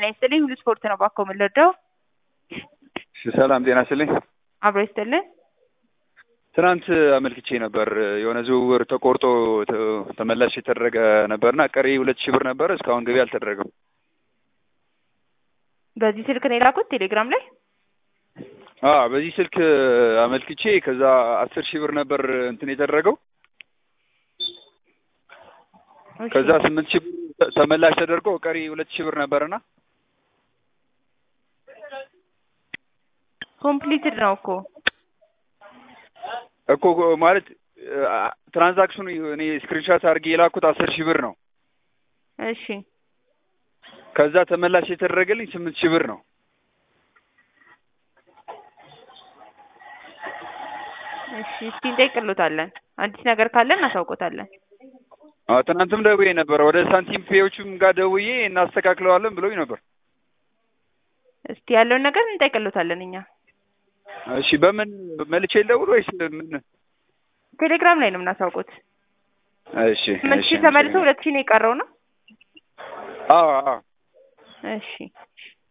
ጤና ይስጥልኝ። ሁሉ ስፖርት ነው ባኮ የምንረዳው። እሺ፣ ሰላም ጤና ይስጥልኝ። አብሮ ይስጥልን። ትናንት አመልክቼ ነበር የሆነ ዝውውር ተቆርጦ ተ- ተመላሽ የተደረገ ነበርና ቀሪ ሁለት ሺህ ብር ነበር እስካሁን ገቢ አልተደረገም። በዚህ ስልክ ነው የላኩት ቴሌግራም ላይ። አ በዚህ ስልክ አመልክቼ ከዛ አስር ሺህ ብር ነበር እንትን የተደረገው እሺ። ከዛ ስምንት ሺህ ብር ተ- ተመላሽ ተደርጎ ቀሪ ሁለት ሺህ ብር ነበርና ኮምፕሊትድ ነው እኮ እኮ ማለት አ- ትራንዛክሽኑ እኔ ስክሪንሻት አድርጌ የላኩት አስር ሺህ ብር ነው። እሺ ከዛ ተመላሽ የተደረገልኝ ስምንት ሺህ ብር ነው። እሺ እስቲ እንጠይቅሎታለን። አዲስ ነገር ካለ እናሳውቆታለን። አዎ ትናንትም ደውዬ ነበር ወደ ሳንቲም ፔዎቹም ጋር ደውዬ እናስተካክለዋለን ብሎኝ ነበር። እስቲ ያለውን ነገር እንጠይቅሎታለን እኛ እሺ በምን መልቼ ልደውል ወይስ ምን? ቴሌግራም ላይ ነው የምናሳውቁት። እሺ ስምንት እሺ ሺህ ተመልሶ ሁለት ሺህ ነው የቀረው ነው። አዎ አዎ እሺ